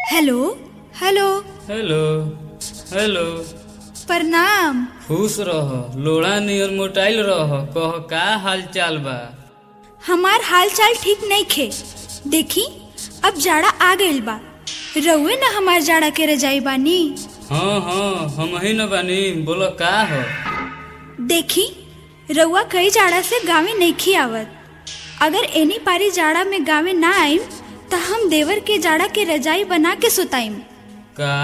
hello hello hello hello प्रणाम खुश रह लोड़ा नियर मोटाइल रह कह का हाल चाल बा हमार हाल चाल ठीक नहीं खे देखी अब जाड़ा आ गइल बा रउए न हमार जाड़ा के रजाई बानी हाँ हाँ हम ही न बानी बोलो का हो देखी रउआ कई जाड़ा से गावे नइखी आवत अगर एनी पारी जाड़ा में गावे ना आइम त हम देवर के जाड़ा के रजाई बना के सुताइम का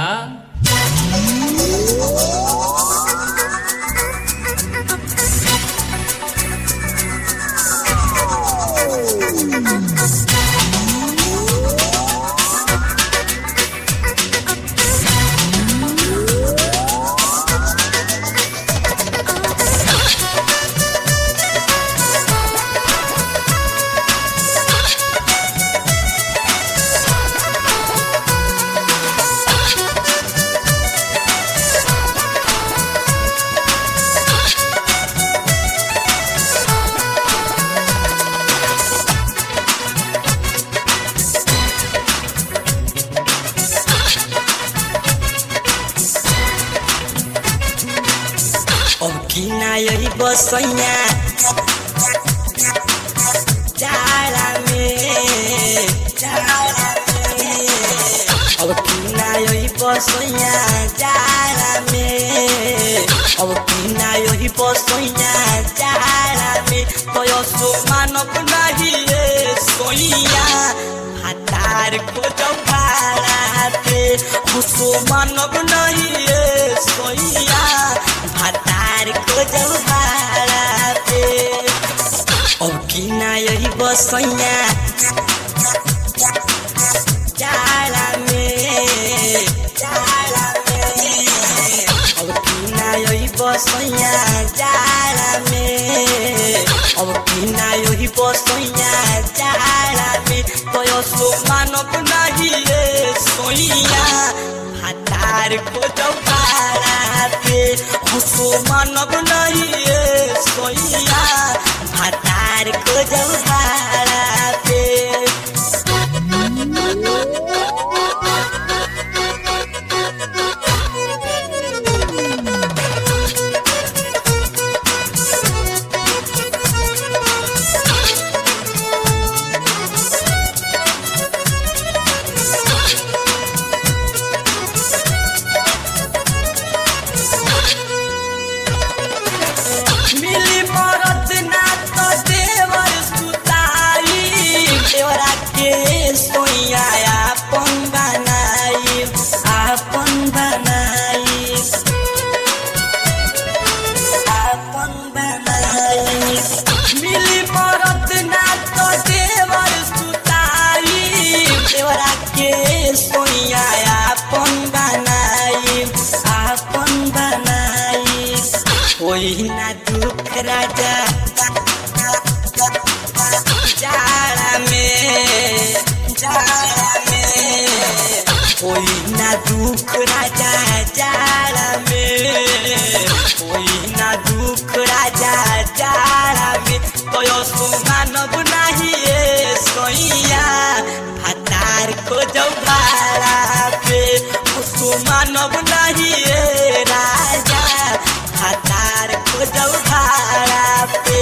अब किना यही बसैया जाड़ा में जाड़ा में अब किना यही बसैया जाड़ा में अब किना यही बसैया जाड़ा में तयसो मानव नहीं रे सोइया हातार खोजौ भाड़ा पे हसो मानव नहीं रे सोइया भातार खोजौ भाड़ा पे अब किना यही बसैया जाड़ा में जाड़ा में अब किना यही बसैया जाड़ा में अब किना यही बसैया जाड़ा में तयसो मानव नहीं रे सोइया भातार खोजौ भाड़ा पे हसो मानव नहीं रे सोइया भातार खोजौ भाड़ा पे मिली मरद ना तो देवर सुताई देवरा के सोइया आपन बनाई आपन बनाई आपन बनाई मिली मरद ना तो देवर सुताई देवरा के सोइया आपन बनाई आपन बनाई कोई ना दुख राजा जाड़ा में जाड़ा में कोई ना दुख राजा जाड़ा में कोई ना दुख राजा जाड़ा में कोयो सो मानव नहीं ये सोइया भातार खोजौ भाड़ा पे सो मानव नहीं ये राजा भातार खोजौ भाड़ा पे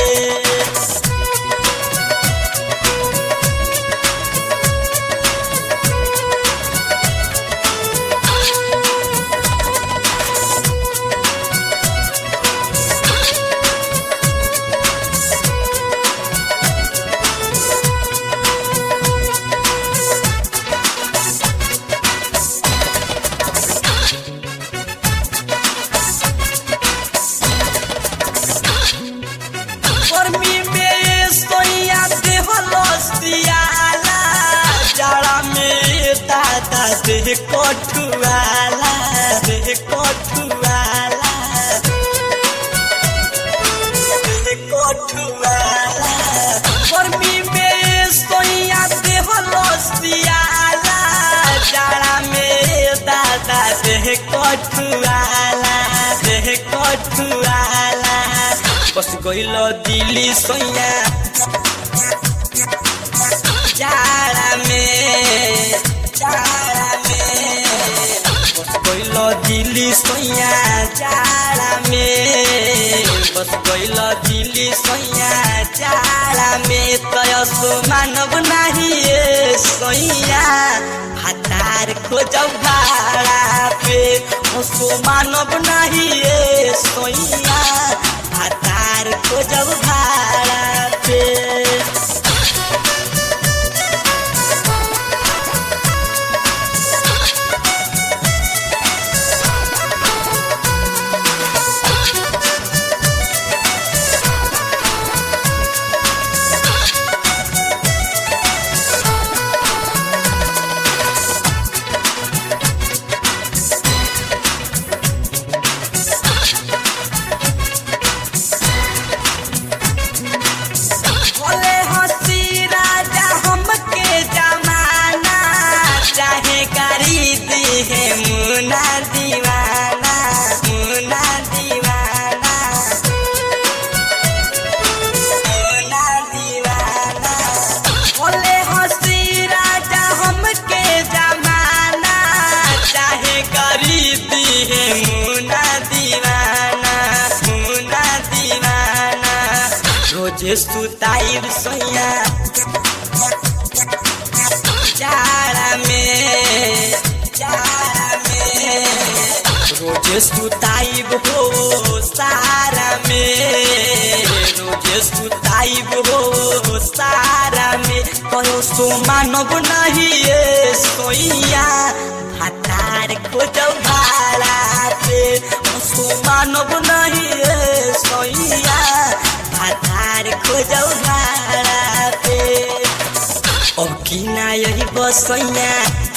गर्मी में सोइया देहलसियाला जाड़ा में दादा देह कोठुआला देह कोठुआला देह कोठुआला गर्मी में सोइया देहलसियाला जाड़ा में दादा देह कोठुआला देह कोठुआला बस गइल दिल्ली सोइया जाड़ा में जाड़ा में सोया जाड़ा में बस गइल दिल्ली सोया जाड़ा में तयसो मानव नाही ए सोया हतार खोजब भाड़ा पे हसो मानव नाही ए सोया हतार खोजब भाड़ा पे बोले हंसी राजा हमके जमाना चाहे खरीद है मुना दीवाना मुना दीवाना मुना दीवाना बोले हंसी राजा हमके जमाना चाहे खरीद है मुना दीवाना मुना दीवाना रोजे सुताइब सोया जाड़ा में जाड़ा में रोजे सुताइब हो सारा में रोजे सुताइब हो सारा में कहो सो मानव नहीं ये सोइया हतार खोजब भाड़ा पे सो मानव नहीं ये सोइया हतार खोजब भाड़ा पे अब की ना यही बसैया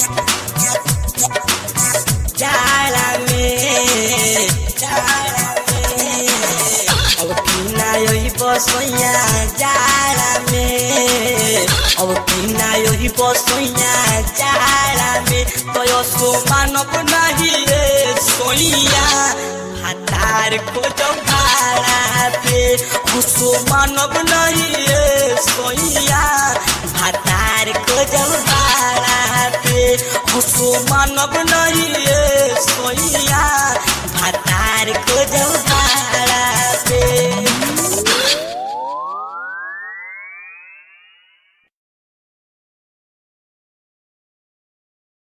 जाड़ा में जाड़ा में अब की ना यही बसैया जाड़ा में अब की ना यही बसैया जाड़ा में तय सो मानव नहीं रे सोइया हतार खोजब भाड़ा पे हसो मानव नहीं रे सोइया हतार खोजब भाड़ा पे हसो मानव